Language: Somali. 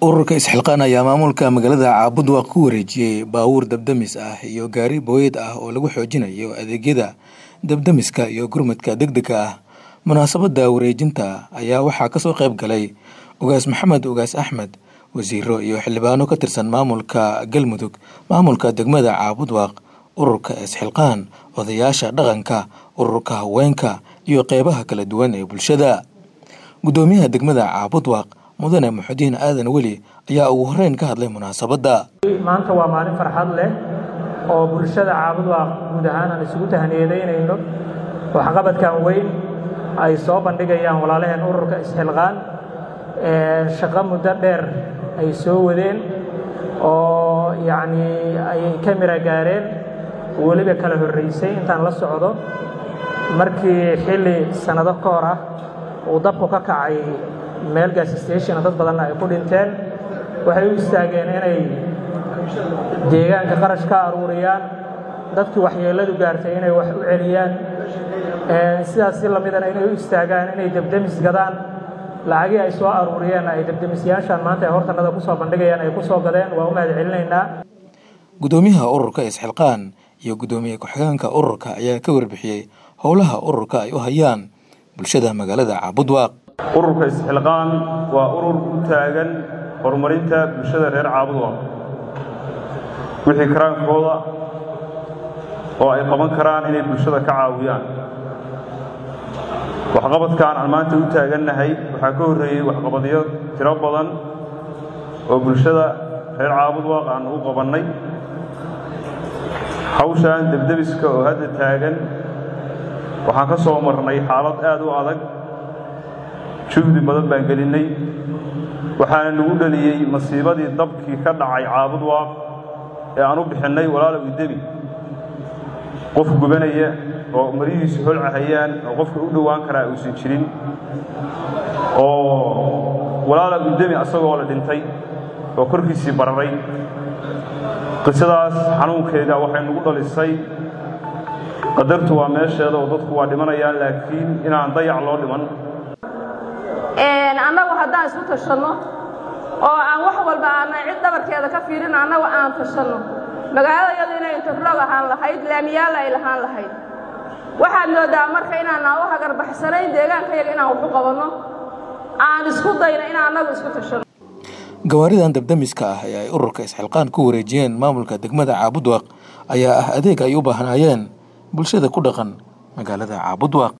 ururka isxilqaan ayaa maamulka magaalada caabudwaaq ku wareejiyey baabuur dabdamis ah iyo gaari booyad ah oo lagu xoojinayo adeegyada dabdamiska iyo gurmadka degdega ah munaasabada wareejinta ayaa waxaa kasoo qayb galay ugaas maxamed ugaas axmed wasiiro iyo xildhibaano ka tirsan maamulka galmudug maamulka degmada caabudwaaq ururka isxilqaan odayaasha dhaqanka ururka haweenka iyo qeybaha kala duwan ee bulshada gudoomiyaha degmada caabudwaaq mudane muxudiin aadan weli ayaa ugu horeyn ka hadlay munaasabadda maanta waa maalin farxad leh oo bulshada caabudwaaq guud ahaan aan isugu tahniyadeynayno waxqabadkan weyn ay soo bandhigayaan walaalaheen ururka isxilqaan shaqo muddo dheer ay soo wadeen oo yacnii ay ka mira gaareen weliba kala horraysay intaan la socdo markii xilli sannado ka hor ah uu dabku ka kacay meel gas station dad badanna ay ku dhinteen waxay u istaageen inay deegaanka qarash ka aruuriyaan dadkii waxyeelladu gaartay inay wax u celiyaan sidaas si lamidana inay u istaagaan inay debdemis gadaan lacagii ay soo aruuriyeen ay debdemisyaashaan maanta ay hortanada ku soo bandhigayaan ay ku soo gadeen waa u mahad celinaynaa gudoomiyaha ururka isxilqaan iyo gudoomiye ku-xigeenka ururka ayaa ka warbixiyey howlaha ururka ay u hayaan bulshada magaalada caabudwaaq ururka isxilqaan waa urur u taagan horumarinta bulshada reer caabudwaaq wixii karaankooda oo ay qaban karaan inay bulshada ka caawiyaan waxqabadkan aan maanta u taagannahay waxaa ka horreeyey waxqabadyo tiro badan oo bulshada reer caabudwaaq aan u qabannay hawshan debdebiska oo hadda taagan waxaan ka soo marnay xaalad aad u adag juhdi badan baan gelinnay waxaana nagu dhaliyey masiibadii dabkii ka dhacay caabudwaaq ee aan u bixinnay walaalow idemi qof gubanaya oo marihiisu holcahayaan oo qofka u dhowaan karaa uusan jirin oo walaalow idemi asagoo la dhintay oo korkiisii bararay qisadaas xanuunkeeda waxay nagu dhalisay qadartu waa meesheeda oo dadku waa dhimanayaan laakiin inaan dayac loo dhiman annagu haddaan isku tashanno oo aan wax walba aanan cid dhabarkeeda ka fiirin annagu aan tashanno magaalada yadu inay interlog ahaan lahayd laamiyaalla ay lahaan lahayd waxaad moodaa marka inaanaan u hagarbaxsanayn deegaankayaga inaan waxu qabanno aan isku dayno in annagu isku tashanno gawaaridan dabdamiska ah ee ay ururka isxilqaan ku wareejiyeen maamulka degmada caabudwaaq ayaa ah adeeg ay u baahnaayeen bulshada ku dhaqan magaalada caabudwaaq